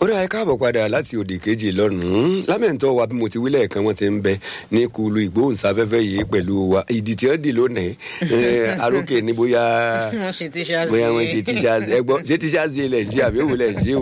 ọ̀rẹ́ ẹ káàbọ̀ padà láti òdì kejì lọ́nùún lámẹ̀ntọ́ wa bí mo ti wí lẹ́ẹ̀kan wọ́n ti ń bẹ ní kulu ìgbóhùnsáfẹ́fẹ́ yìí pẹ̀lú wa ìdí tí wọ́n dì lónìí ẹ, arókè ní bóyá wọ́n ṣe tíṣà sí bóyá wọ́n ṣe tíṣà ẹ gbọ́ ṣé tíṣà sí ilẹ̀ ṣe àbí òun lẹ̀ ṣe o.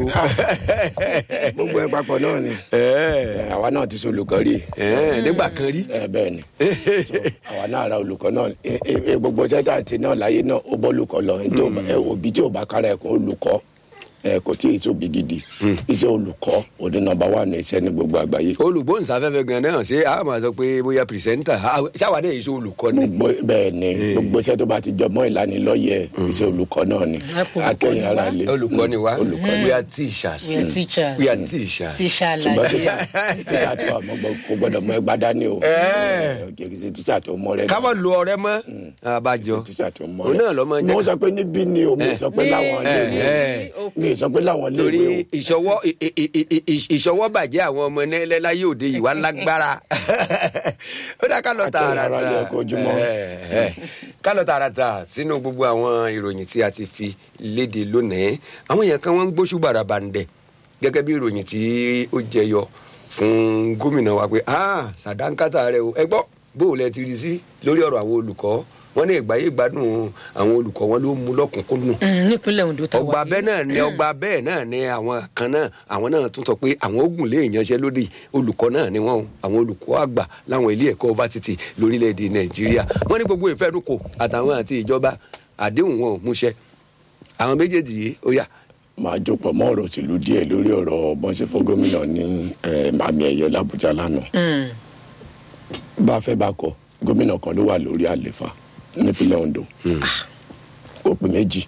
gbogbo ẹ papọ̀ náà ni ẹ àwa náà ti ṣe olùkọ́ rí ẹ nígbà kan rí. ẹ bẹ́ẹ̀ ni So, àwa náà ra olùkọ́ náà ẹ- ẹ- ẹ gbogbo sẹ́tà àti náà láyé náà ó bọ́ olùkọ́ lọ ẹni tí ò bá- ẹ, òbí tí ò bá kára ẹ̀kọ́ olùkọ́ ẹ kò tí ì tóbi gidi iṣẹ́ olùkọ́ òde nọ́mbà wà ní iṣẹ́ ní gbogbo àgbáyé olùgbóhùnsáfẹ́fẹ́ gan náà ṣé a máa sọ pé bóyá pìrìsẹ́ńtà ṣáwádé yìí ṣe olùkọ́ ni. gbogbo bẹ́ẹ̀ ni gbogbo iṣẹ́ tó bá ti jọ mọ́ ìlanilọ́yẹ̀ iṣẹ́ olùkọ́ náà ni Ẹ kò olùkọ́ akẹ́yìn ni ara wá. lé olùkọ́ ni wa olùkọ́ we are teachers. We are teachers. we are teachers. tíṣà ṣùgbọ́n lajẹ tíṣà tíṣà tó wà mọ́ kò gbọ́dọ̀ mọ ẹgbàá dání o kì í ṣe tíṣà tó mọ́ rẹ ká má lo ọ̀rẹ́ mọ́ abájọ tíṣà tó mọ́ òun náà lọ máa ń jẹ́ mo sọ pé níbí ni o mi sọ pé Ní- láwọn ẹ, ilé ẹ. mi sọ pé láwọn ilé torí ìwé ìṣọwọ́ ì- ì- ì- ì- ì- ìṣọwọ́ bàjẹ́ àwọn ọmọ nílẹ̀ láyé òde yìí wá lágbára ó dá ká lọ Akẹ́yìn ara tààràtà lẹ kó ojúmọ́. ẹ, ẹ. ká lọ tààràtà sínú gbogbo àwọn ìròyìn tí a ti fi léde lónìí àwọn èèyàn kan wọ́n ń gbóṣù bàràbàǹdẹ̀ gẹ́gẹ́ bí ìròyìn tí ó jẹyọ fún gómìnà wa pé ah sàdánkátà rẹ o ẹ gbọ́ bó o lẹ ti rí sí lórí ọ̀rọ̀ àwọn olùkọ́ wọ́n ní ìgbáyé ìgbádùn àwọn olùkọ́ wọn ló mú lọ́kùnkúndùn Mm, nípínlẹ̀ Ondo tá a wà ọgbà yìí. bẹ́ẹ̀ náà ni ọgbà bẹ́ẹ̀ náà ni àwọn kan náà àwọn náà tún sọ pé àwọn ogun lè yanṣẹ́lódì olùkọ́ náà ni wọ́n o àwọn olùkọ́ àgbà láwọn ilé ẹ̀kọ́ fásitì lórílẹ̀‐èdè nàìjíríà wọ́n ní gbogbo ìfẹ́nukò àtàwọn àti ìjọba àdéhùn wọn ò múṣẹ àwọn méjèèjì yìí ó yà máa jókòó mọ́ ọ̀rọ̀ òṣèlú díẹ̀ lórí ọ̀rọ̀ bọ́n ṣe fún gómìnà ní eh, àmì ẹ̀yẹ làbújá lánàá Mm, bá a fẹ́ bá kọ gómìnà kan ló wà lórí àléfà nípínlẹ̀ Ondo kò pé méjì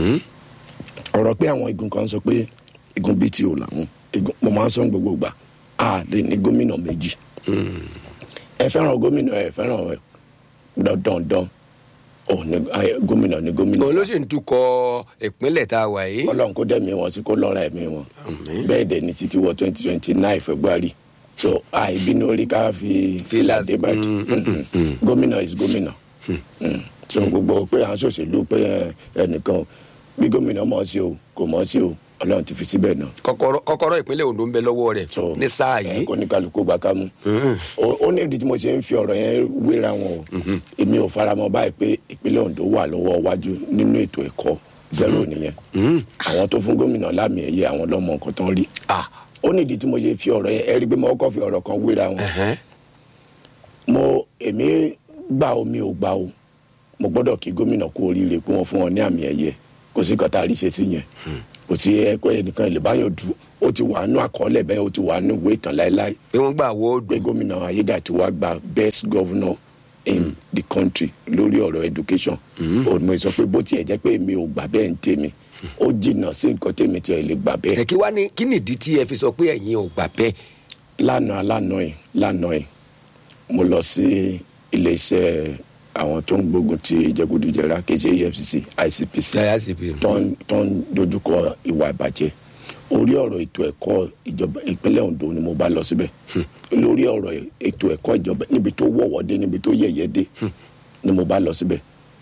ọ̀rọ̀ pé àwọn igun kan sọ pé igun BTO làwọn igun mo máa ń sọ ní gbogbo ìgbà a lè ní gómìnà méjì ẹ fẹ́ràn gómìnà ẹ fẹ́ràn ẹ dandandan ò ní ẹ, gómìnà ní gómìnà òun ló sì ń tukọ̀ ìpínlẹ̀ tá a wà yìí Ọlọ́run kó dẹ̀mí wọn sí kó lọ́ra ẹ̀mí wọn bẹ́ẹ̀ dẹ̀ ní títí wọ twenty twenty nine February so àìbínú orí ká fi fìlà Fìlà- débàdì gómìnà is gómìnà Mm. so gbogbo pé à ń ṣòṣèlú pé ẹ, ẹnìkan bí gómìnà mọ̀ ọ́ sí o kò mọ̀ ọ́ sí o Ọlọ́run ti fi síbẹ̀ náà kọ́kọ́rọ́ kọ́kọ́rọ́ ìpínlẹ̀ Ondo ń bẹ lọ́wọ́ rẹ̀ so ní sáà ẹ, yìí kó ní kálukú gbà ká mú ó ó ní ìdí tí mo ṣe ń fi ọ̀rọ̀ yẹn wéra wọn o èmi ò faramọ́ báyìí pé ìpínlẹ̀ Ondo wà lọ́wọ́ wájú nínú ètò ẹ̀kọ́ zero nìyẹn àwọn tó fún gómìnà lámì ẹ̀yẹ àwọn lọ́mọ nǹkan tán rí ah ó ní ìdí tí mo ṣe fi ọ̀rọ̀ yẹn ẹ rí i pé mo kọ́ fi ọ̀rọ̀ kan wéra wọn ẹ̀hẹ́n. mo èmi gbà o mi ò gbà o mo gbọ́dọ̀ kí gómìnà kú oríire pé wọ́n fún wọn ní àmì ẹ̀yẹ kò sí kọ́tà àríṣe sí yẹn kò sí ẹ̀kọ́ ẹnìkan lè báyọ̀ dù ó ti wà nù àkọọ́lẹ̀ bẹ́ẹ̀ ó ti wà nù ìwé ìtàn láéláé pé wọ́n gbà wọ́ọ̀dù pé gómìnà ayédàtiwa gba best governor in the country lórí ọ̀rọ̀ education òun mo sọ pé bó tiẹ̀ jẹ́ pé mi ò gbà bẹ́ẹ̀ ń tèmi ó jìnnà sí nǹkan tèmi tiẹ̀ lè gbà bẹ́ẹ̀ ẹ kí wá ní kí nìdí tí ẹ fi sọ pé ẹ̀yin ò gbà bẹ́ẹ̀ lánàá lánàá yìí lánàá yìí mo lọ sí iléeṣẹ́ àwọn tó ń gbógun ti jẹgúdújẹrá kì í ṣe EFCC ICPC ICP. tó ń tó ń dojúkọ ìwà ìbàjẹ́ orí ọ̀rọ̀ ètò ẹ̀kọ́ ìjọba ìpínlẹ̀ Ondo ni mo bá lọ síbẹ̀ lórí ọ̀rọ̀ ètò ẹ̀kọ́ ìjọba níbi tó wọ̀wọ́ dé níbi tó yẹ̀yẹ́ dé ni mo bá lọ síbẹ̀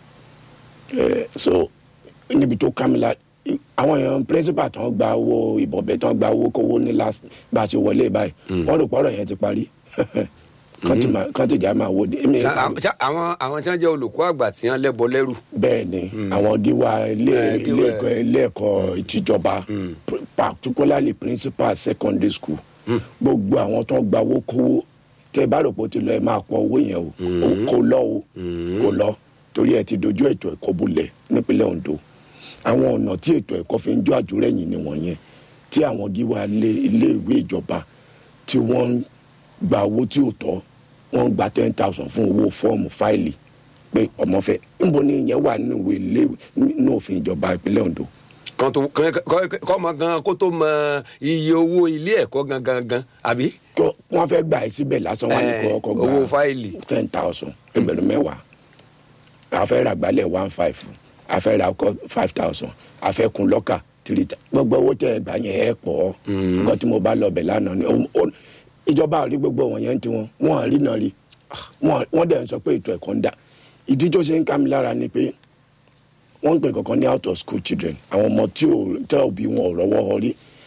Eh, so níbi tó kámilá àwọn èèyàn principal tó ń gba owó ìbọ̀bẹ tó ń gba owó kówó ní last bá a ṣe wọlé báyìí wọ́n rò pọ́rọ̀ yẹn ti parí kán ti máa- kán ti jà máa wò dé. Èmi- Ṣá- àwọn ṣá- àwọn àwọn tí wọ́n jẹ́ olùkọ́ àgbà tí wọ́n lẹ́bọ lẹ́rù bẹ́ẹ̀ ni àwọn gíwá ilé Eh, ilé gíwá- ẹ̀kọ́ ilé ẹ̀kọ́ ìtìjọba pr- particularly principal secondary school gbogbo àwọn tó ń gba owó kówó tẹ bá rò pé ó ti lọ ẹ máa pọ owó yẹn o Ó kò lọ o kò lọ torí ẹ ti dojú ètò ẹ̀kọ́ bulẹ̀ nípínlẹ̀ Ondo àwọn ọ̀nà tí ètò ẹ̀kọ́ fi ń jọ àjùrẹ́yìn ni wọ̀nyẹn tí àwọn gíwá ilé ilé ìwé ìjọba tí wọ́n ń gba owó tí ò tọ́ wọ́n ń gba ten thousand fún owó fọ́ọ̀mù fáìlì pé ọmọ fẹ́ níbo ni ìyẹn wà nínú ìwé ilé nínú òfin ìjọba ìpínlẹ̀ Ondo kan tó kọ́ kọ́ mọ gan kó tó mọ iye owó ilé ẹ̀kọ́ gangan gan àbí kí wọ́n fẹ́ gbà ẹ́ síbẹ̀ lásán wọn ni Eh, kò ọkọ̀ gba owó fáìlì. ten thousand ẹgbẹ̀rún mẹ́wàá àfẹ́ ra gbálẹ̀ one five àfẹ́ ra ọkọ̀ five thousand àfẹ́ kun lọ́kà three thousand gbogbo owó tẹ ẹgbà yẹn ẹ pọ̀ nǹkan tí mo bá lọ bẹ̀ lánàá ni ó- ó- ìjọba ò rí gbogbo wọn yẹn ti wọn wọn rí náà rí wọn wọn dẹ̀ ń sọ pé ètò ẹ̀kọ́ ń dà ìdí tó ṣe ń ká mi lára ni pé wọ́n ń pè kankan ní out of school children àwọn ọmọ tí ò tẹ́ òbí wọn ò rọ́wọ́ họ rí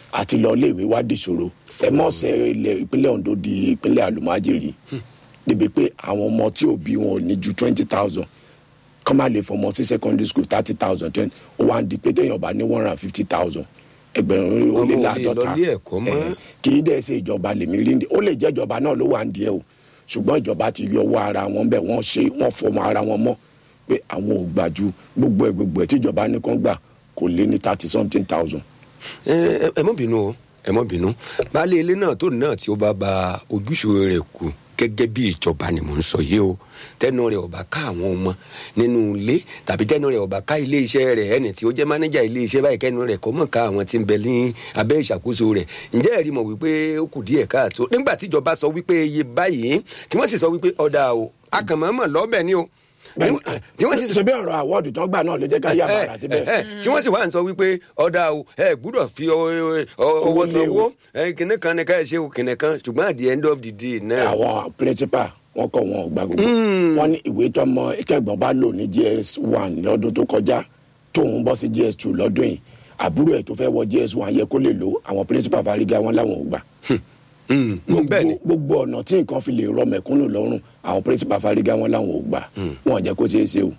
àti lọ iléèwé wá dìṣòro ẹ mọ̀ ṣe ilẹ̀ ìpínlẹ̀ Ondo di ìpínlẹ̀ àlùmájìrì débi pé àwọn ọmọ tí òbí wọn ò ní ju twenty thousand kọ́ máa lè fọmọ sí secondary school thirty thousand twenty ó wá ń di pé téèyàn bá ní one hundred and fifty thousand ẹgbẹ̀rún ó lé Ọmọ ò lè láàdọ́ta lọ ilé ẹ̀kọ́ mọ́. Eh, kì í dẹ̀ ṣe ìjọba lèmi rí ní ó lè jẹ́ ìjọba náà ló wà ń díẹ̀ o ṣùgbọ́n ìjọba ti yọ ọwọ́ ara wọn bẹ́ẹ̀ wọ́n ṣe wọ́n fọmọ ara wọn mọ́ pé àwọn ò gbà ju gbogbo ẹ̀ gbogbo ẹ̀ tí ìjọba ní kán gbà kò lé ní thirty something thousand. ẹ ẹ- ẹ mọ bínú o ẹ mọ bínú baálé ilé náà tó náà tí ó bá ba ojúṣe rẹ̀ kù gẹ́gẹ́ bí ìjọba ni mò ń sọ yìí o tẹnu rẹ̀ ọba ká àwọn ọmọ nínú ilé tàbí tẹnu rẹ̀ ọba ká ilé iṣẹ́ rẹ̀ ẹni tí ó jẹ́ mánéjà ilé iṣẹ́ báyìí kẹnu rẹ̀ kọ mọ ká àwọn tí ń bẹ ní abẹ́ ìṣàkóso rẹ̀ ǹjẹ́ ẹ̀rí mọ̀ wípé ó kù díẹ̀ káàtó nígbà tí ìjọba sọ wípé iye báyìí tí wọ́n sì sọ wípé ọ̀dà o akànmọ́mọ́ lọ́bẹ̀ ni o tí wọ́n sì ṣe bí ọ̀rọ̀ àwọ́ọ̀dù tán gbà náà ló jẹ́ ká yà bàrà síbẹ̀. ẹ, ẹ, tí wọ́n sì wá ń sọ wípé ọ̀dà o ẹ gbúdọ̀ fi ọ- ọ- ọwọ́ Owó lé o. sanwó ẹ, kìnìún kan ní ká ẹ ṣe o kìnìún kan ṣùgbọ́n at the end of the day náà. àwọn principal wọn kọ wọn ò gba gbogbo wọn ní ìwé tọmọ ìkẹgbọn bá lò ní gs one lọ́dún tó kọjá tóun bọ́ sí gs two lọ́dún yìí àbúrò ẹ̀ tó fẹ́ wọ gs one yẹ kó lè lò àwọn principal fariga wọn làwọn ò gbà. Mm, mm, bẹ́ẹ̀ ni gbogbo gbogbo ọ̀nà tí nǹkan fi lè rọ mẹ̀kúnnù lọ́rùn àwọn principal fariga wọn làwọn ò gbà wọn ò jẹ́ kó ṣeé ṣe o.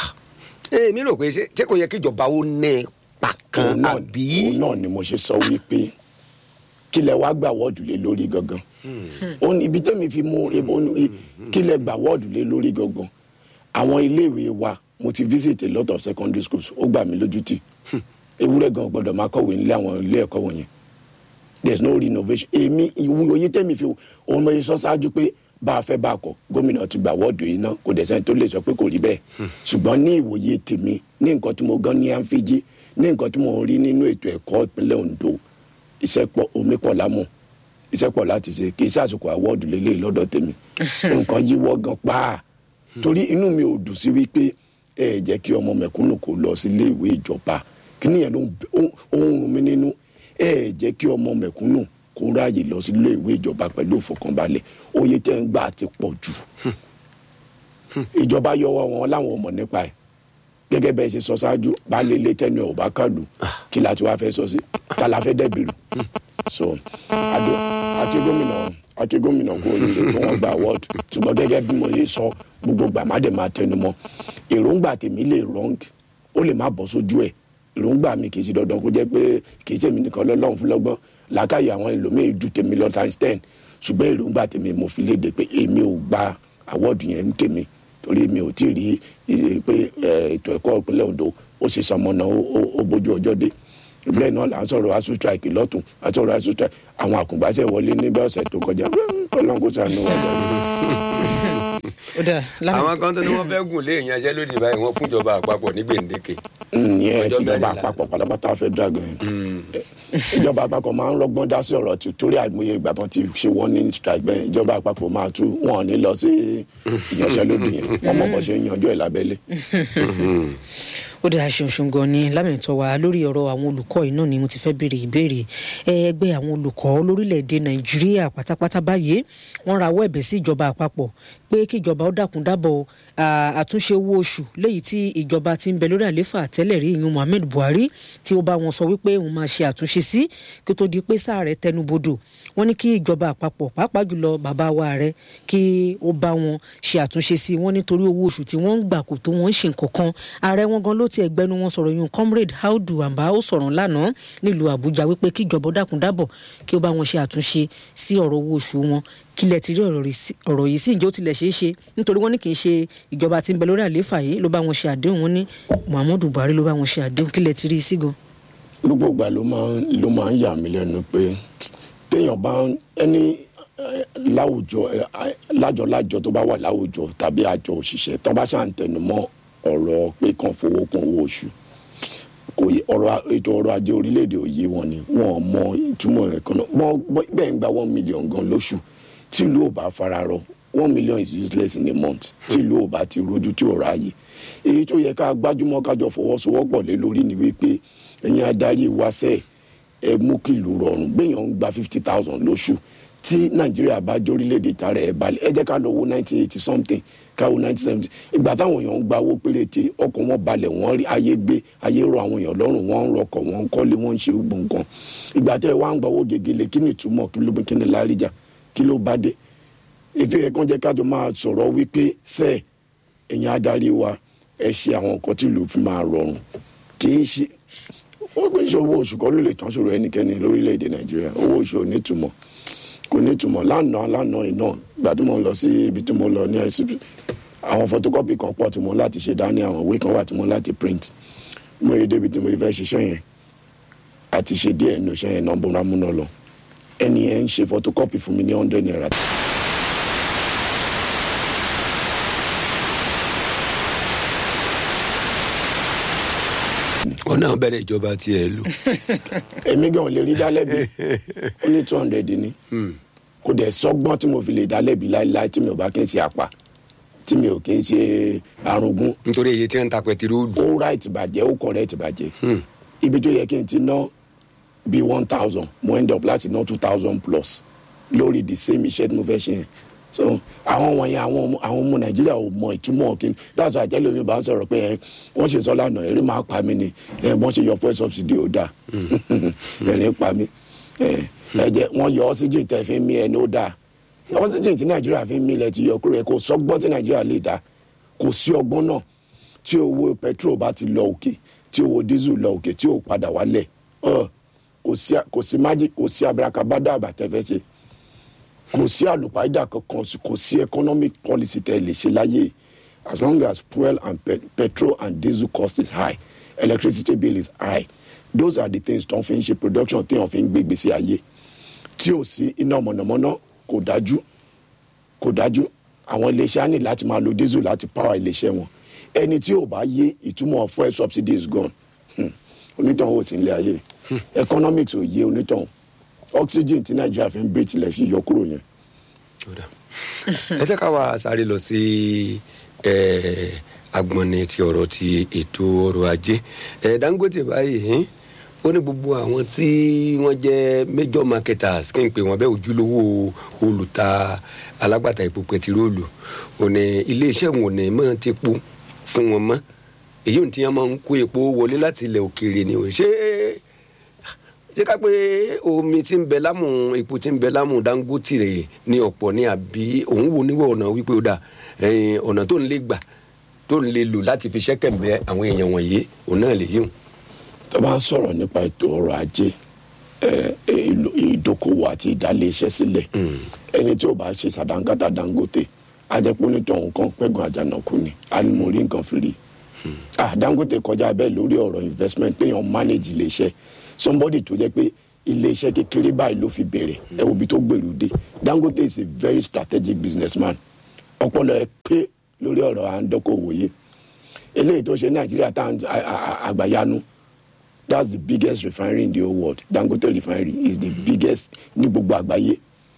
èmi rò pé ṣé ṣé kò yẹ kí ìjọba ó ní ipa kan òun náà àbí. òun náà ni mo ṣe sọ wípé kí lẹ wá gbà wọ́ọ̀dù lé lórí gangan ó ní ibi tẹ́mi fi mú ebo ní kí lẹ gbà wọ́ọ̀dù lé lórí gangan àwọn iléèwé wa mo ti visit a lot of secondary schools ó gbà mí lójú tì ewúrẹ́ gan gbọ́dọ̀ máa kọ̀wé nílé àwọn ilé ẹ̀kọ́ wọ̀nyẹn there is no renovation èmi ìwú oyè tẹ́mi fi òun mo yẹ sọ ṣáájú pé bá a fẹ́ bá a kọ̀ gómìnà ti gbà wọ́ọ̀dù yìí náà kò dẹ̀ sẹ́ni tó lè sọ pé kò rí bẹ́ẹ̀ ṣùgbọ́n ní ìwòye tèmi ní nǹkan tí mo gan ní àǹfíjí ní nǹkan tí mo rí nínú ètò ẹ̀kọ́ ìpínlẹ̀ Ondo iṣẹ́ pọ̀ omi pọ̀ lámù iṣẹ́ pọ̀ láti ṣe kì í ṣàṣùkò àwọ́ọ̀dù lélẹ̀ lọ́dọ̀ tèmi nǹkan yíwọ́ gan pa torí inú mi ò dùn sí wípé ẹ jẹ́ kí ọmọ mẹ̀kúnnù kó lọ sí ilé ìwé ìjọba kí nìyẹn ló ń b- ó ó ń rún mi nínú ẹ jẹ́ kí ọmọ mẹ̀kúnnù kó ráàyè lọ sí ilé ìwé ìjọba pẹ̀lú ìfọkànbalẹ̀ oyè tẹ́ ń gbà ti pọ̀ jù ìjọba yọwọ́ wọn láwọn ò mọ̀ nípa ẹ̀ gẹ́gẹ́ bẹ́ẹ̀ ṣe sọ ṣáájú baálé ilé tẹ́nu ẹ̀ ò bá kàlù kí la ti wá fẹ́ sọ sí ká la fẹ́ dẹ́bìrì so adé àti gómìnà àti gómìnà kò ní lè tí wọ́n gba award ṣùgbọ́n gẹ́gẹ́ bí mo yé sọ gbogbo gbàmádé máa tẹnu mọ́ èròǹgbà tèmi lè wrong ó lè má bọ́ sójú ẹ̀ èròǹgbà mi kì í ṣe dandan kó jẹ́ pé kì í tèmi nìkan lọ́lọ́run fún lọ́gbọ́n làákàyè àwọn ẹlòmíì ju tèmi lọ times ten ṣùgbọ́n èròǹgbà tèmi mo fi léde pé èmi ò gba award yẹn ń tèmi torí mi ò tí ì rí eh, pé eh, ètò ẹ̀kọ́ ìpínlẹ̀ Ondo ó ṣe sọmọnà ó- ó ó bójú ọjọ́ dé bẹ́ẹ̀ náà là ń sọ̀rọ̀ asu strike lọ́tún àtọ̀rọ̀ asu strike àwọn àkùngbàṣẹ́ wọlé níbẹ̀ ọ̀sẹ̀ tó kọjá ọlọ́run kò sànù wà lọ́wọ́. ó dà lámì àwọn kan tó ní wọ́n fẹ́ gùn lé ìyanṣẹ́lódì báyìí wọ́n fúnjọba àpapọ̀ ní gbèǹdéke. ìyẹn Ọjọ́ tìjọba mẹ́rìnlá. àpapọ̀ pátápátá fẹ́ dragon yẹn ìjọba àpapọ̀ máa ń rọgbọ́n dá sí ọ̀rọ̀ tí torí àìmọye ìgbà tán ti ṣe wọ́n ní strike bẹ́ẹ̀ ìjọba àpapọ̀ máa tú wọn ò ní lọ sí ìyanṣẹ́lódì yẹn wọ́n mọ̀ bọ́ ṣe ń yanjú ẹ̀ lábẹ́lé. ó dáa ṣeun ṣeun gan ni lámìtọ́ wa lórí ọ̀rọ̀ àwọn olùkọ́ yìí náà ni mo ti fẹ́ béèrè ìbéèrè ẹ, ẹgbẹ́ àwọn olùkọ́ lórílẹ̀‐èdè nàìjíríà pátápátá báyìí wọ́n rawọ́ ẹ̀bẹ̀ sí ìjọba àpapọ̀ pé kí ìjọba ó dákun dábọ̀ à, àtúnṣe owó oṣù léyìí tí ìjọba ti ń bẹ lórí àléfà tẹ́lẹ̀ rí ìyún Muhammed Buhari tí ó bá wọn sọ wípé òun máa ṣe àtúnṣe sí kí ó tó di pé sáà rẹ̀ tẹnubodò wọ́n ní kí ìjọba àpapọ̀ pàápàá jùlọ bàbá wa rẹ̀ kí ó bá wọn ṣe àtúnṣe sí wọ́n nítorí owó oṣù tí wọ́n ń gbà kò tó wọ́n ń ṣe nǹkan kan ààrẹ wọn gan ló ti ẹgbẹ́nu wọn sọ̀rọ̀ yun comrade Audu Amba ó sọ̀rọ̀ lánàá nílùú Àbújá wípé kí ìjọba ó dákun dábọ̀ kí ó bá wọn ṣe àtúnṣe sí ọ̀rọ̀ owó oṣù wọn kílẹ̀ ti rí ọ̀rọ̀ rí sí- ọ̀rọ̀ yìí sí ǹjẹ́ ó tilẹ̀ ṣeé ṣe nítorí wọ́n ní kì í ṣe ìjọba tí ń bẹ lórí àlééfà yìí ló bá wọn ṣe àdéhùn wọn ní Muhammadu Buhari ló bá wọn ṣe àdéhùn kílẹ̀ ti rí i sí gan. gbogbo ìgbà ló máa ń ló máa ń yà mí lẹ́nu pé téèyàn bá ń ẹni eh, láwùjọ eh, eh, lájọlájọ tó bá wà láwùjọ tàbí àjọ òṣìṣẹ́ tó bá ṣà ń tẹnu mọ́ ọ̀rọ̀ pé kàn fowó kún owó oṣù kò yẹ ọ̀rọ̀ a- ètò ọrọ̀ ajé orílẹ̀-èdè òye wọn ni wọn ò mọ ìtumọ̀ rẹ̀ kan náà Bọ́n- bọ́n- bẹ́ẹ̀ ń gba one million gan lóṣù tí ìlú ò bá fara rọ one million is useless in a month tí ìlú ò bá ti rojú tí ò ráàyè èyí tó yẹ ká gbájúmọ́ kájọ fọwọ́sowọ́pọ̀ lé lórí ni wípé ẹ̀yin adarí wa sẹ́ẹ̀ ẹ mú kí ìlú rọrùn gbẹ̀yàn ń gba fifty thousand lóṣù tí nàìjíríà bá jórílẹ̀-èdè tààrà ẹ̀ balẹ̀ ẹ jẹ́ ká lọ wo nineteen eighty something ká wo nineteen seventy ìgbà táwọn èèyàn ń gba owó péréte ọkọ̀ wọn balẹ̀ wọ́n rí ayé gbé ayé rọ àwọn èèyàn lọ́rùn wọ́n ń rọkọ̀ wọ́n ń kọ́lé wọ́n ń ṣe gbogbo nǹkan ìgbà tẹ́ ẹ wá ń gba owó gegele kí ni ìtumọ̀ kí ló kí ni láríjà kí ló bá dé ètò yẹn kan jẹ́ ká tó máa sọ̀rọ̀ wípé sẹ́ẹ̀ ẹ̀yin adarí wa ẹ ṣe àwọn nǹkan tí ìlú fi máa rọrùn kì í ṣe ó pè ṣe owó oṣù kan ló lè tán ṣòro ẹnikẹ́ni lórílẹ̀‐èdè nàìjíríà owó oṣù ò ní túmọ̀ kò ní túmọ̀ lánàá lánàá iná ìgbà tí mo lọ sí ibi tí mo lọ ní ICP àwọn photocopy kan pọ̀ tí mo láti ṣe dání àwọn ìwé kan wà tí mo láti print mo yẹ débi tí mo fẹ́ ṣiṣẹ́ yẹn àti ṣe díẹ̀ nínú iṣẹ́ yẹn náà bó rámúná lọ ẹni yẹn ń ṣe photocopy fún mi ní hundred naira wọn náà bẹ̀rẹ̀ ìjọba tiẹ̀ lò. èmi gan ò lè rí dálẹ́bi ó ní two hundred ni kò dẹ̀ sọ́gbọ́n tí mo fi lè dálẹ́bi láéláé tí mi ò bá kí n ṣe àpá tí mi ò kí n ṣe arúgún nítorí iye tí wọ́n ń ta pẹtiróòlù. ó right bàjẹ́ ó correct bàjẹ́ ibi tó yẹ kí n ti ná bíi one thousand mo end up láti ná two thousand plus lórí the same iṣẹ́ tí mo fẹ́ ṣe yẹn so àwọn wọ̀nyẹn àwọn ọmọ àwọn ọmọ nàìjíríà ò mọ ìtumọ̀ kí ni that's why àjẹlẹ̀ omi bá ń sọ̀rọ̀ pé ẹ wọ́n ṣe sọ lánàá ẹ̀rí máa pa mí ni ẹ wọ́n ṣe yọ fuel subsidy ó dáa ẹ̀rí pa mí ẹ ẹ jẹ wọ́n yọ oxygen tẹ̀ fi mí ẹni ó dáa oxygen tí nàìjíríà fi mí lẹ ti yọ kúrò ẹ kò sọgbọ́n tí nàìjíríà lè dá kò sí ọgbọ́n náà tí owó petrol bá ti lọ òkè tí owó diesel lọ òkè tí ò padà wálẹ̀ kò sí kò sí magic kò sí abrakabada àbàtẹ́fẹ́ ṣe kò sí àlùpàídà kankan kò sí economic policy tẹ́ lè ṣe láyé as long as fuel and pe petrol and diesel cost is high electricity bill is high those are the things tó ń fi ń ṣe production tí wọ́n fi ń gbé gbèsè ayé tí ò sí iná mọ̀nàmọ́ná kò dájú kò dájú àwọn iléeṣẹ́ á ní láti máa lo diesel láti power iléeṣẹ́ wọn ẹni tí ò bá yé ìtumọ̀ fuel subsidy is gone onítàn ò sí ilé ayé economics ò yé onítàn oxygen tí nàìjíríà fi ń breathe lẹ fi yọ kúrò yẹn. ẹ jẹ́ ká wá sáré lọ sí agbọ̀nni ti ọ̀rọ̀ ti ètò ọrọ̀ ajé dangote báyìí ó ní gbogbo àwọn tí wọ́n jẹ́ major marketers kí n pè wọ́n bẹ́ẹ̀ ojúlówó olùta alágbàtà epo pẹtiróòlù ò ní iléeṣẹ́ wọn ò ní mọ́ ti po fún wọn mọ́ èyí ò ní tí wọ́n máa ń kó epo wọlé láti ilẹ̀ òkèèrè ni ò ṣe é ṣé ká pé omi tí ń bẹ lámù epo tí ń bẹ lámù dangote rẹ ní ọ̀pọ̀ ní àbí òun wo níwọ̀ ọ̀nà wípé ó dà ọ̀nà tó ń lè gbà tó ń lè lò láti fi ṣẹ́kẹ̀mbẹ́ àwọn èèyàn wọ̀nyí òun náà lè yíwọ̀n. tó bá ń sọ̀rọ̀ nípa ètò ọrọ̀ ajé ìdókòwò àti ìdálé-iṣẹ́ sílẹ̀ ẹni tí ò bá ṣe sàdánkátà dangote ajẹ́pọ̀ onítọ̀hún kan pẹ́gàn àjànàkú ni a ní mo rí nǹkan fi rí dangote kọjá bẹ́ẹ̀ lórí ọ̀rọ̀ investment péyàn manage ilé-iṣẹ́ somebody tó jẹ́ pé iléeṣẹ́ kékeré báyìí ló fi bẹ̀rẹ̀ ẹ wo ibi tó gbèrú dé dangote is a very strategic businessman ọpọlọ ẹ pé lórí ọ̀rọ̀ à ń dọ́kọ̀wò yé eléyìí tó ṣe nàìjíríà tá àgbàyanu that's the biggest refinery in the whole world dangote refinery is the biggest ní gbogbo àgbáyé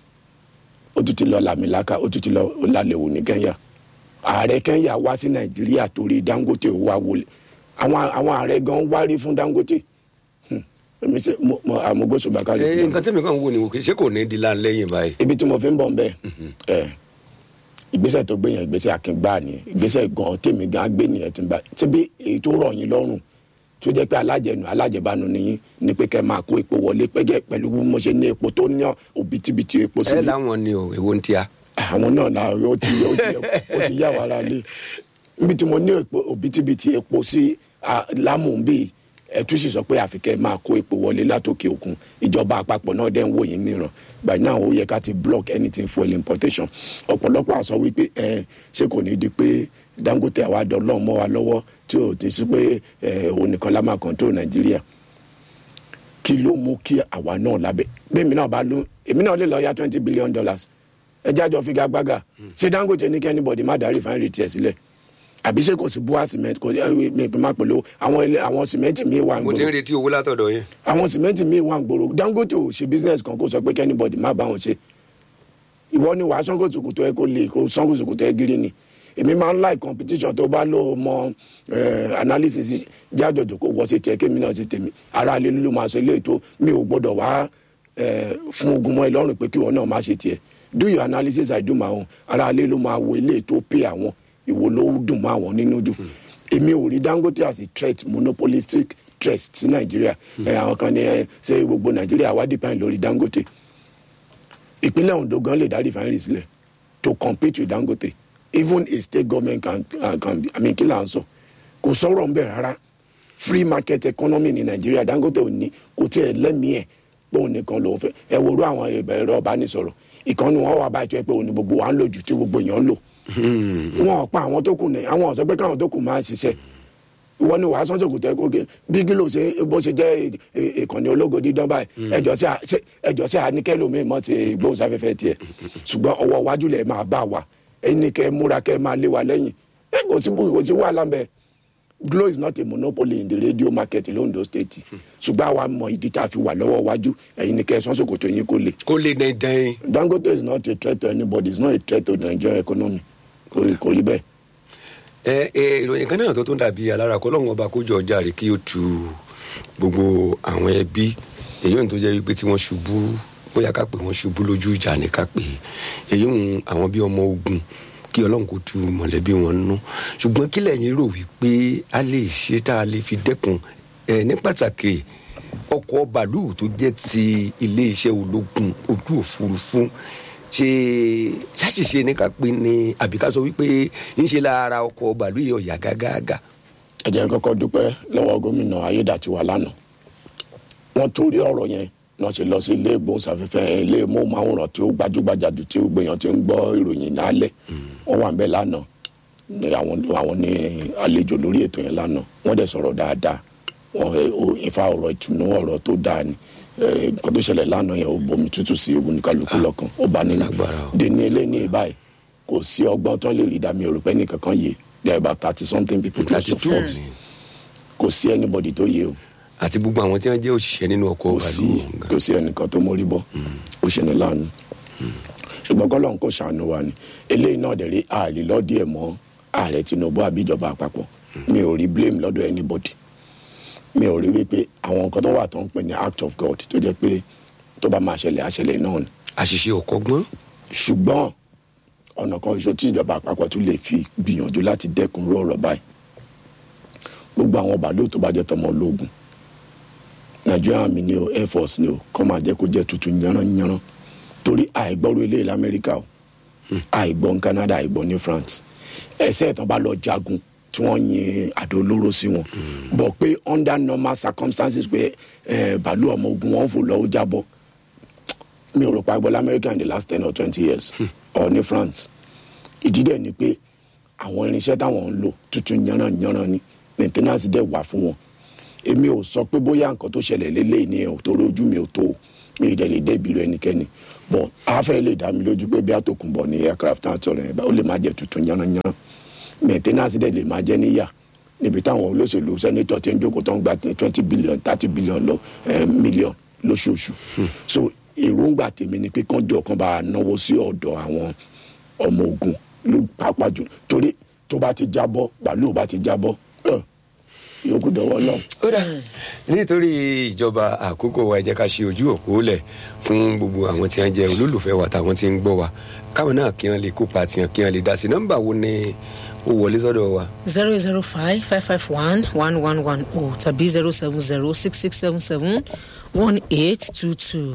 ó tún ti lọ làmìlaka ó tún ti lọ lálẹ́ wò ní kenya ààrẹ kenya wá sí nàìjíríà torí dangote wá wọlé àwọn àwọn ààrẹ gan wárí fún dangote èmi ṣe mo mo àmúgbóṣùbà ká lè. nǹkan tẹ́mi kan wò ni wò kí ṣé kò ní di láńlẹ́yìn báyìí. ibi tí mo fi ń bọ̀ ń bẹ̀ ẹ̀ ìgbésẹ̀ tó gbé yẹn ìgbésẹ̀ akíngbá ni ìgbésẹ̀ gan tèmi gan gbé nìyẹn tí ń bá tí bí èyí tó rọ̀ yín lọ́rùn tó jẹ́ pé alájẹnu alájẹbánu nìyí ni pé kẹ́ máa kó epo wọlé pẹ́jẹ́ pẹ̀lú bí mo ṣe ní epo tó ní òbítíbitì epo ẹ síbi. láwọn ni o èwo ń tíya. àwọn náà la ó ti ó ti ó ti yá wàrà lé níbi tí mo ní epo òbítíbitì epo sí ah, lámù bíi ẹtú sì sọ pé àfikẹ́ máa kó epo wọlé látòkè òkun ìjọba àpapọ̀ náà dẹ́ ń wò yín níran by now ó yẹ ká ti block anything fuel importation ọ̀pọ̀lọpọ̀ àsọ wípé ẹ ṣé kò ní di pé dangote àwa dọ́lọ́ mọ́ wa lọ́wọ́ tí ò ti sí pé ẹ òun nìkan la máa control nàìjíríà kí ló mú kí àwa náà lábẹ́ bẹ́ẹ̀mi náà bá ló èmi náà lè lọ ya twenty billion dollars ẹ jájọ figagbága ṣé dangote ní kí anybody má darí fáńrì tiẹ̀ sílẹ̀ àbí ṣé kò sí bua cement kò sí mi ìpín máa pẹ̀lú àwọn ilé àwọn cement mi wà ń mo ti ń gbòòrò retí owó látọ̀dọ̀ yẹn. àwọn cement mi wà ń gbòòrò dangote ò ṣe business kan kó sọ pé kẹ́nìbọ̀dì má bá wọn ṣe ìwọ ni wàá sango sòkòtò ẹ kó lè kó sango sòkòtò ẹ gírí ni èmi máa ń like competition tó bá lò mọ eh, analysis jájọjọ kó wọ́ sí tiẹ̀ kémi náà sí tèmi ara alẹ́ ló máa sọ ilé ètò mi ò gbọ́dọ̀ wá eh, fún ogun mọ́ ẹ lọ́rùn pé kí wọn náà má ṣe tiẹ̀ do your analysis i do my own ara ilé ló máa wo ilé tó pay àwọn ìwo ló dùn mọ́ àwọn nínú jù èmi ò rí dangote as a threat monopolistic threat sí nàìjíríà ẹ àwọn kan ní ẹ ṣe gbogbo nàìjíríà wá depend lórí dangote ìpínlẹ̀ ondo gan lè dá refinery sílẹ̀ to compete with dangote even a state government can, uh, can i mean kí là ń sọ kò sọ̀rọ̀ ń bẹ̀ rárá free market economy ní nàìjíríà dangote ò ní kò tiẹ̀ lẹ́mìí ẹ̀ pé òun nìkan lòún fẹ́ ẹ worú àwọn ẹ̀rọ ọ̀bánisọ̀rọ̀ ìkànnì wọn wà báyìí tó yẹ pé òun ni gbogbo wa ń lò jù tí gbogbo èèyàn ń lò wọn ò pa àwọn tó kù ní àwọn ọ̀sẹ̀ pé káwọn tó kù máa ṣiṣẹ́ ìwọ ni wàá sọ́jọ́ kò tẹ́ kó gé bí gílò ṣe bó ṣe jẹ́ ìkànnì ológo dídán báyìí ẹjọ́ sí ẹjọ́ sí àníkẹ́lòmíì mọ́ ti gbóhùnsáfẹ́fẹ́ tiẹ̀ ṣùgbọ́n ọwọ́ iwájú lẹ̀ máa bá wa ẹni kẹ́ múra kẹ́ máa lé wa lẹ́yìn ẹ kò sí kò sí wàhálà ń bẹ Glo is not a monopoly in the radio market londo state ṣùgbọ́n àwa mọ ìdí tá a fi wà lọ́wọ́ iwájú ẹ̀yin ni kẹ́ ẹ sọ́sọ́ kò tó yín kó lè. kó lè dandan. Dangote is not a threat to anybody it's not a threat to the Nigerian economy kò rí kò rí bẹ́ẹ̀. ẹ ẹ ìròyìn kan náà tó tún dàbí alára kọ́ lọ́wọ́n ọba kójọ ọjà rẹ̀ kí ó tu gbogbo àwọn ẹbí èyí ohun tó jẹ́ wípé tí wọ́n ṣubú bóyá ká pè wọ́n ṣubú lójú ìjà ní ká pè èyí ohun àwọn bí ọmọ ogun kí ọlọ́run kò tu mọ̀lẹ́bí wọn nú ṣùgbọ́n kí lẹ́yìn rò wípé a lè ṣe tá a lè fi dẹ́kun ẹ ní pàtàkì ọkọ̀ bàálù tó jẹ́ ti iléeṣẹ́ ológun ojú òfurufú ṣe ṣàṣìṣe ní ká pé ní àbí ká sọ wípé ń ṣe lára ọkọ̀ bàálù yìí ọ̀yà gágágá. ẹ jẹ́ kọ́kọ́ dúpẹ́ lọ́wọ́ gómìnà ayédàtiwa lánàá wọ́n torí ọ̀rọ̀ yẹn náà ṣe lọ sí ilé ìgbóhùnsáfẹ́fẹ́ ilé ìmọ̀ọ́máwòrán tí ó gbajúgbajà jù tí ó gbèyàn tí ń gbọ́ ìròyìn lálẹ́ wọ́n wà ń bẹ̀ lánàá ní àwọn àwọn ní àlejò lórí ètò yẹn lánàá wọ́n dẹ̀ sọ̀rọ̀ dáadáa wọ́n ìfa ọ̀rọ̀ ìtùnú ọ̀rọ̀ tó dáa ni nǹkan tó ṣẹlẹ̀ lánàá yẹn ó bomi tútù sí ogun ní kálukú lọ́kàn ó bá nínú dèní ilé ní ìbáyìí kò sí ọgbọ́n tó lè rí dàmí òrùpẹ́ nìkan kan yé there are about thirty something people to support kò sí anybody tó yé o àti gbogbo àwọn tí wọn jẹ òṣìṣẹ́ nínú ọkọ̀ kò sí kò sí ẹnìkan tó mórí bọ́ ó ṣe ní láàánú ṣùgbọ́n kọ́lọ́n kò ṣàánú wa ni eléyìí náà dẹ̀ rí ààrẹ lọ́dí ẹ̀ mọ́ ààrẹ Tinubu àbíjọba àpapọ̀ mi ò rí blame lọ́dọ̀ anybody mi ò rí wípé àwọn nǹkan tó wà tó ń pè ní act of God tó jẹ́ pé tó bá máa ṣẹlẹ̀ àṣẹlẹ̀ náà ni. àṣìṣe ọkọ̀ gbọ́n. ṣùgbọ́n ọ̀nà kan ṣoṣo tí ìjọba àpapọ̀ tún lè fi gbìyànjú láti dẹ́kun rú ọ̀rọ̀ báyìí gbogbo àwọn bàálù tó bá jẹ́ tọmọ ológun Nigerian army ni o air force ni o kọ́ máa jẹ́ kó jẹ́ tuntun yanranyanran torí àìgbọ́rú ilé ìlú Amẹ́ríkà o àìgbọ́ ní Canada àìgbọ́ ní France ẹsẹ̀ ìtàn bá lọ jagun tí wọ́n yin àdó olóró sí wọn bọ̀ pé under normal circumstances pé bàálù ọmọ ogun wọn fò lọ ó jábọ́ mi ò rò pa agbọ́lá America in the last ten or twenty years or ní France ìdí dẹ̀ ni pé àwọn irinṣẹ́ táwọn ń lò tuntun yanranyanran ni maintenance dẹ̀ wà fún wọn èmi ò sọ pé bóyá nǹkan tó ṣẹlẹ̀ lélẹ́yìn ni ẹ̀ tó lójú mi ò tó o mi ì dẹ̀ lè dé ìbílẹ̀ ẹnikẹ́ni bọ̀ afẹ́ lè dá mi lójú pé bí àtòkùnbọ̀ ní aircraft náà tọrọ ẹ̀ bá ó lè má jẹ́ tuntun yánnayánná maintenance dẹ̀ lè má jẹ́ níyà níbi táwọn olóṣèlú sẹ́nitọ̀ ti ń jókòó tó ń gba twenty billion thirty billion lọ million lóṣooṣù so èròǹgbà tèmi ni pé kánjọ kan bá náwó sí ọ̀dọ̀ àwọn ọmọ ogun ló pàápàá jù torí tó bá ti jábọ́ bàálù bá ti jábọ́ yòókù dọwọ́ náà. ó dà nítorí ìjọba àkókò wa ẹ jẹ́ ká ṣe ojú òpó lẹ̀ fún gbogbo àwọn tí wọ́n jẹ́ olólùfẹ́ wa táwọn tí ń gbọ́ wa káwọn náà kí wọ́n lè kópa tiwọn kí wọ́n lè dá sí nọ́mbà wo ni ó wọlé sọ́dọ̀ wa. zero zero five five five one one one one o tàbí zero seven zero six six seven seven one eight two two.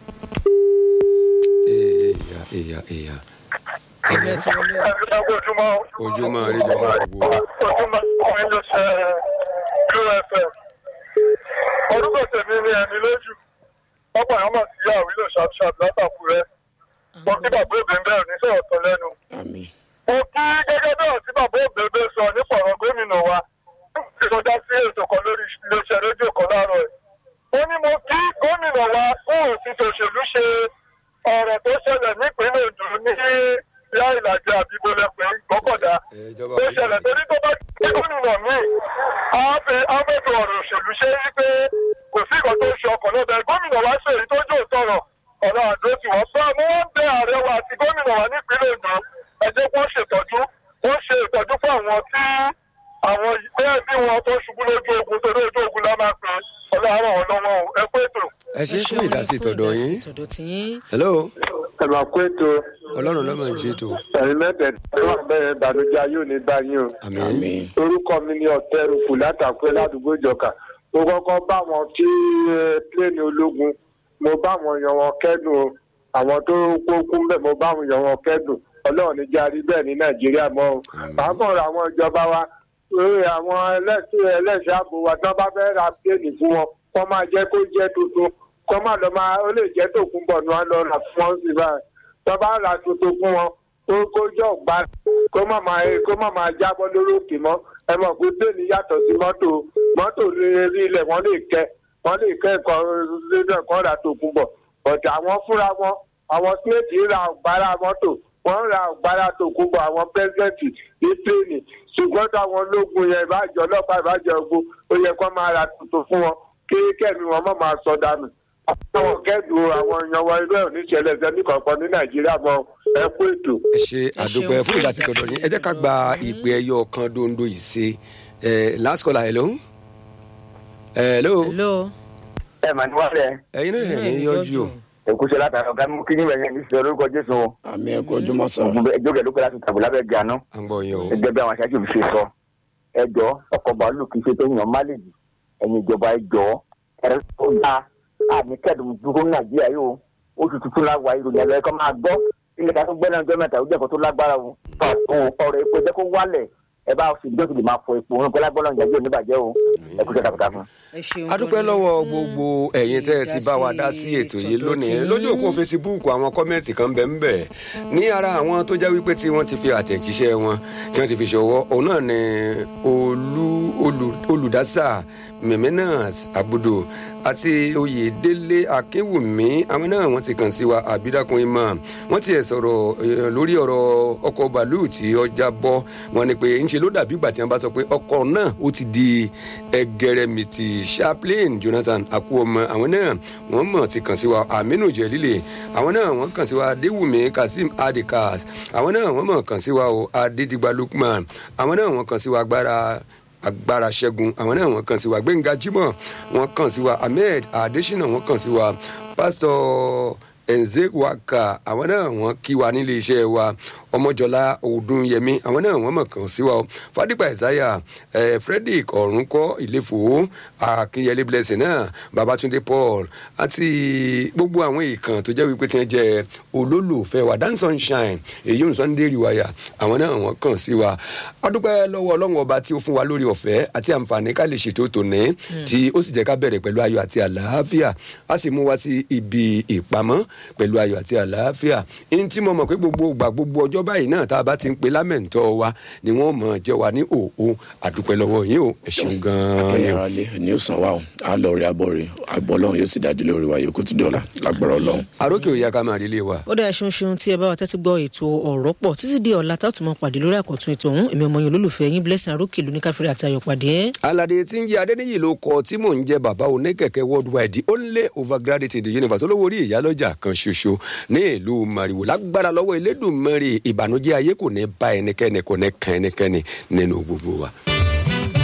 èèyà èèyà èèyà. ẹgbẹ́ tí wọ́n lé o. ojúmọ́ ojúmọ́ rí lọ́wọ́ gbogbo wa. ojúmọ́ ọmọ ilé ṣe Glo FM orúkọ tèmi ni ẹni lójú ọ̀pọ̀ àwọn máa ti yá àwílò ṣàbṣàb látàkùrẹ́ wọn kí bàbá òbí ń bẹ̀rù ní sọ̀rọ̀ tán lẹ́nu. àmín mo kí gẹ́gẹ́ náà tí bàbá òbí sọ nípa ọ̀rọ̀ gómìnà wa tí mo dá sí ètò kan lórí iléeṣẹ́ rédíò kan láàárọ̀ ẹ̀. ó ní mo kí gómìnà wa fún òfin tòṣèlú ṣe ọ̀rọ̀ tó ṣẹlẹ̀ nípínlẹ̀ Ondo ní ìyá ìlàjì àbíbọ̀lẹ̀pẹ̀ gbọ́kọ̀dá ìjọba ó ṣẹlẹ̀ torí tó bá gbé gómìnà míì ábẹ́tò ọ̀rọ̀ òṣèlú ṣe é pé kò sí ìkan tó ń ṣe ọkọ̀ lọ́bẹ̀ gómìnà wa ṣe èyí tó jò tọrọ ọ̀rọ̀ àdó tí wọ́n sọ mú wọ́n bẹ ààrẹ wa àti gómìnà wa nípínlẹ̀ Ondo ẹ jẹ́ kó ṣètọ́jú wọ́n ṣe ìtọ́jú fún àwọn tí àwọn bẹ́ẹ̀ bí wọn tó ṣubú lójú ogun torí ojú ogun la máa pè é ọlọ́run àwọn lọ́wọ́ o ẹ pé ètò. ẹ ṣe fún ìdásí tọ̀dọ̀ yín tọ̀dọ̀ tiyín. hello ẹ máa pé ètò ọlọ́run lọ́mọ ìṣètò ẹ̀yin mẹ́tẹ̀ẹ̀dá wà bẹ́ẹ̀ ìbànújẹ́ ayé ò ní bá yín o. àmì àmín orúkọ mi ni ọ̀tẹ́rùfù látàpẹ́ ládùúgbò ìjọka mo kọ́kọ́ bá wọn tí pléènì ológun mo bá wọn yan wọn kẹ́dùn o àwọn tó kókún bẹ́ẹ̀ mo bá wọn yan wọn kẹ́dùn ọlọ́run ní járí bẹ́ẹ̀ ní nàìjíríà mọ́ o pàápàá àwọn ìjọba wa lórí àwọn ẹlẹ́sìn ẹlẹ́sìn ààbò wa tí wọ́n bá fẹ́ ra pléènì fún wọn kọ́ máa jẹ́ kó jẹ́ tuntun kọ́ máa lọ máa ó lè jẹ́ tòkun bọ̀ ní wọn lọ rà fún wọn sí báyìí tí wọ́n bá ra tuntun fún wọn kó kó jọ gbá kó má máa kó má máa jábọ́ lórí òkè mọ́ ẹ mọ̀ pé bẹ́ẹ̀ni yàtọ̀ sí mọ́tò mọ́tò rí ilẹ̀ wọ́n lè kẹ́ wọ́n lè kẹ́ ẹ̀kọ́ lẹ́dọ̀ kan rà tòkun bọ̀ bọ̀dẹ̀ àwọn fúnra wọn àwọn sínéètì ra ọ̀gbára mọ́tò wọ́n ra ọ̀gbára tòkun bọ̀ àwọn pẹ́sidẹ̀ntì ní pléènì ṣùgbọ́n táwọn ológun yẹn ìbájọ́ ọlọ́pàá ìbájọ́ ogun ó yẹ kó máa ra tuntun fún wọn kí kẹ́mi wọn má máa sọ dànù àwọn kẹ́dùn àwọn èèyàn wa irú ẹ̀ ò ní ṣẹlẹ̀ sẹ́ni kankan ní nàìjíríà mọ́ ẹ kú ètò. ẹ ṣe àdúpẹ́ fún ìdásí tọ̀dọ̀ yín ẹ jẹ́ ká gba ìpè ẹyọ kan dondo yìí ṣe ẹ last caller hello hello hello. ẹ mà ní wálẹ̀ ẹyin náà ẹ̀ ní yọjú o èkúṣe látara ọ̀gá mú kí ní ìwẹ̀yẹ ní sọ lórúkọ jésù o àmì ẹ̀kọ́ ojúmọ́ sọ ẹjọ́ kẹ̀ ló pẹ́ láti tàbí lábẹ́ gànú à ń gbọ́ yín o gẹ́gẹ́ bí àwọn aṣáájú mi ṣe sọ ẹjọ́ ọkọ̀ bàálù kì í ṣe pé èèyàn má lè jì ẹ̀yin ìjọba ẹjọ́ ẹ̀rọ tó dá àmì kẹ́dùn dúró ní nàìjíríà yìí o oṣù tuntun la wà ìròyìn ẹ̀rọ ẹ̀kọ́ máa gbọ́ ilé ká tó gbẹ́nà ọjọ́ mẹ́ta ó jẹ́ ẹ̀kọ́ tó lágbára o ọ̀rọ̀ epo jẹ́ kó wálẹ̀ ẹ bá ṣe ìjọ́sìn lè máa fọ epo òun pẹ́lá gbọ́dọ̀ ìjẹ́jọ́ oníbàjẹ́ o ẹ kú ṣẹ́ta kúta fún. ẹ ṣeun adúpẹ́ gan-an lọ́wọ́ fún gbogbo ẹ̀yin tẹ́ ẹ ti bá wa dá sí ètò yìí tọ̀dọ̀ lónìí tiyín. lójú òpó fesibúùkù àwọn kọ́mẹ́ǹtì kan bẹ̀ ń bẹ̀ ní ara àwọn tó jẹ́ wípé tí wọ́n ti fi àtẹ̀jíṣẹ́ wọn tí wọ́n ti fi ṣọwọ́ òun náà ni olú olù- olùdásà mẹ̀mẹ́nàt àbùdù àti oyèdélé akínwùmí àwọn náà wọ́n ti kàn sí wa àbídàkùn imam wọ́n ti ẹ̀ sọ̀rọ̀ eh, lórí ọ̀rọ̀ ọkọ̀ bàálù tí ọjà bọ́ wọn ni pé ńṣe ló dàbí ìgbà tí wọ́n bá sọ pé ọkọ̀ náà ó ti di ẹgẹrẹmìtì chaplain jonathan akuoma àwọn náà wọ́n mọ̀ ti kàn sí wa aminu jẹlílẹ àwọn náà wọ́n kàn sí wa adéwùmí kazeem adikas àwọn náà wọ́n mọ̀ kàn sí wa o adédìgbà lukman àwọn náà wọ́n kàn sí wa agbára agbára ṣẹ́gun àwọn náà wọ́n kàn sí wa gbẹ̀ngà jimoh wọ́n kàn sí wa ahmed adesina wọ́n kàn sí wa pásítọ̀ enzewaka àwọn náà wọ́n kí wa nílé iṣẹ́ wa ọmọjọlá ọdúnyẹmí àwọn náà wọ́n mọ̀ kàn sí wa o fadipa isaiah eh, frederick ọ̀rúnkọ́ ìlẹ́fọ̀ akínyẹlé blessing náà babatunde paul àti gbogbo àwọn èèkàn tó jẹ́ wípé tí wọ́n jẹ́ olólùfẹ́ wa dan sunshine èyí ń sunday riwaya àwọn náà wọ́n kàn sí wa adúpẹ́ lọ́wọ́ ọlọ́run ọba tí ó fún wa lórí ọ̀fẹ́ àti àǹfààní ká lè ṣètò tòní tí ó sì jẹ́ ká bẹ̀rẹ̀ pẹ̀lú ayọ̀ àti àlàáfíà a sì mú wa sí ibi ìpamọ́ pẹ̀lú ayọ̀ àti àlàáfíà ní tí mo mọ̀ pé gbogbo ìgbà gbogbo ọjọ́ báyìí náà tá a bá ti ń pe lámẹ̀ntọ́ wa ni wọ́n mọ̀ jẹ́ wa ní òòó àdúpẹ́ lọ́wọ́ yín o ẹ ṣeun gan-an ni o. akẹ́yẹ̀rọ alẹ́ ní ọ̀sán wa o a lọ rí abọ́ rẹ̀ àgbọ̀ ọlọ́run yóò sì dájú lórí wa yòókù tó dọ̀la lágbára ọlọ́run. àrókè òye ká máa rí ilé wa. ó dáa ṣeun ṣeun tí ẹ bá wa tẹ́tí gbọ́ ètò ọ̀rọ̀ pọ̀ títí di ọ̀la tá a tún máa pàdé lórí àkọ́tún ètò ọ̀hún èmi ọmọ yẹn olólùfẹ́ yín blessing arókè lóní káfíńrì àti ayọ̀ pàdé. alade tí ń jẹ adẹniyì ló kọ tí mò ń jẹ bàbá oníkẹkẹ worldwide the only overgraduate in the universe olówó orí ìyálọ́jà kan ṣoṣo ní ìlú mariwo lágbára lọ́wọ́ elédùnmọ́rin ìbànújẹ́ ayé kò ní bá ẹnikẹ́ni kò ní kan ẹnikẹ́ni nínú gbogbo wa.